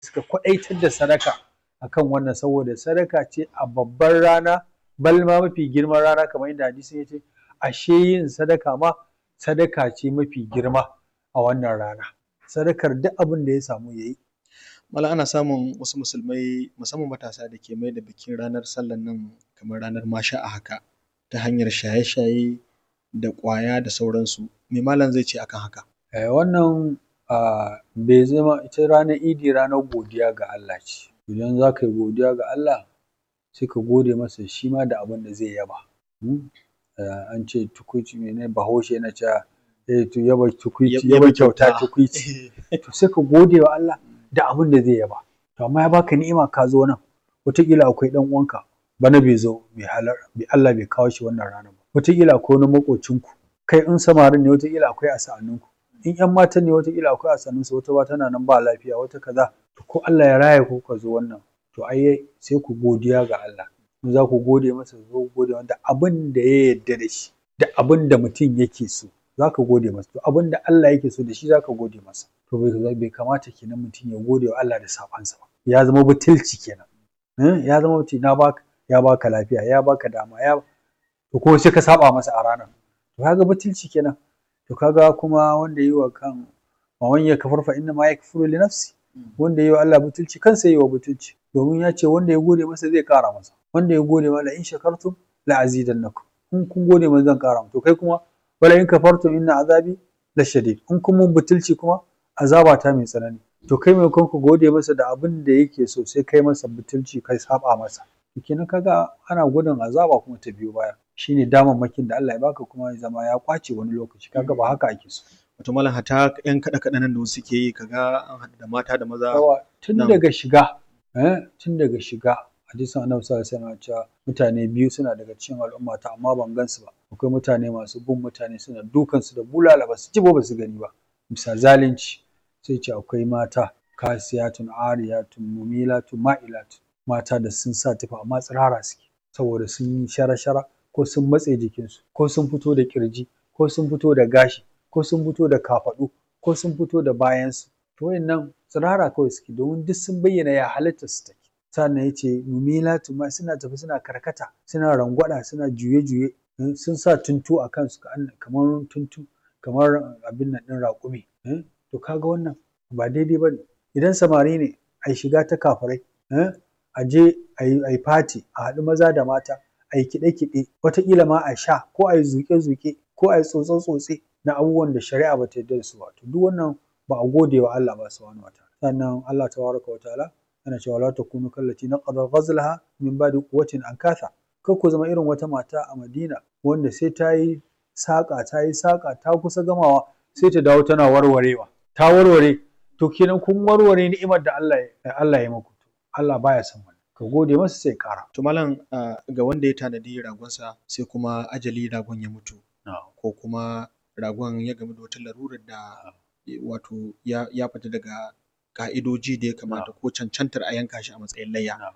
suka kwaɗaitar da sadaka akan wannan saboda sadaka ce a babbar rana balma mafi girman rana kamar yadda hadisin ya ce ashe yin sadaka ma sadaka ce mafi girma a wannan rana sadakar duk abin da ya samu ya yi Malam ana samun wasu musulmai musamman matasa da ke mai da bikin ranar sallan nan kamar ranar masha a haka ta hanyar shaye-shaye da ƙwaya da sauransu me malam zai ce akan haka Eh, wannan ah, bai zama ita ranar idi ranar godiya ga Allah ce idan za ka yi godiya ga Allah sai ka gode masa shi ma da abin da zai yaba Hmm? Eh, an ce tukuici mene bahaushe yana cewa eh, to yaba tukuici yaba kyauta tukuici to sai ka gode wa Allah da abin da zai yaba to amma ya baka ni'ima ka zo nan wataƙila akwai ɗan uwanka bana bai zo bai halar bai Allah bai kawo shi wannan ranar ba wataƙila akwai wani maƙocinku kai in samarin ne wataƙila akwai a sa'anninku in ƴan matan ne wataƙila akwai a sa'annunsu wata ba tana nan ba lafiya wata kaza to ko Allah ya raya ku ka zo wannan to ai sai ku godiya ga Allah in za ku gode masa zo ku gode masa da abin da ya yarda da shi da abin da mutum yake so za ka gode masa to abin da Allah yake so da shi za ka gode masa to bai bai kamata kenan mutum ya gode wa Allah da saɓansa ba ya zama butulci kenan Eh, ya zama mutum na baka ya baka lafiya ya baka dama ya to ko sai ka saba masa a ranar to kaga butulci kenan to kaga kuma wanda yi wa kan wa man yakfur fa inna ma yakfuru li nafsi wanda yi wa Allah butulci kansa yi wa butulci domin ya ce wanda ya gode masa zai kara masa wanda ya gode masa in shakartum la azidannakum in kun gode masa zan kara to kai kuma wala in kafartum inna azabi la shadid in kun mun butulci kuma azaba ta mai tsanani to kai maimakon ku gode masa da abin da yake so sai kai masa butulci kai saba masa kenan kaga ana gudun azaba kuma ta biyo baya shine damammakin da Allah ya baka kuma ya zama ya kwace wani lokaci kaga ba haka ake so wato malam hata yan kaɗe kaɗe nan da wasu suke yi kaga an haɗu da mata da maza yawa tun Na'am. daga shiga eh tun daga shiga hadisin annabi sallallahu alaihi wasallam cewa mutane biyu suna daga cikin al'umma ta amma ban gansu ba akwai mutane masu bin mutane suna dukan su da bulala ba su ji ba ba su gani ba bisa zalunci sai ce akwai mata kasiyatun ariyatun mumilatun ma'ilatun mata da sun sa tufa amma tsirara suke saboda sun yi shara-shara ko sun matse jikinsu ko sun fito da kirji ko sun fito da gashi ko sun fito da kafaɗu ko sun fito da bayansu to wayannan tsirara kawai suke domin duk sun bayyana ya halitta su take sannan ya ce mumilatu ma suna tafi suna karkata suna rangwada suna juye-juye eh, sun sa tuntu a kansu ka- kamar tuntu kamar abin nan ɗin raƙumi eh, to kaga wannan ba daidai ba ne idan samari ne a yi shiga ta kafirai eh, a je a yi fati a haɗu maza da mata a yi kiɗe-kiɗe wataƙila ma a sha ko a yi zuƙe-zuƙe ko a yi tsotse-tsotse na abubuwan da shari'a ba ta yarda da su ba to duk wannan ba a gode wa Allah ba subhanahu wataala sannan Allah tabaraka wa ta'ala yana cewa la takunu kallati naqada ghazlaha min ba'di quwwatin ankatha kar ku zama irin wata mata a Madina wanda sai ta yi saƙa ta yi saƙa ta kusa gamawa sai ta dawo tana warwarewa ta warware to kenan kun warware ni'imar da Allah ya Allah ya muku Allah baya son wannan ka gode masa sai ƙara to malam ah, ga wanda ya tanadi ragonsa sai kuma ajali ragon ya mutu ko kuma ragon ya gamu da wata larurar da wato ya, ya fita daga ka'idoji da ya kamata ko cancantar a yanka shi a matsayin layya Na'am.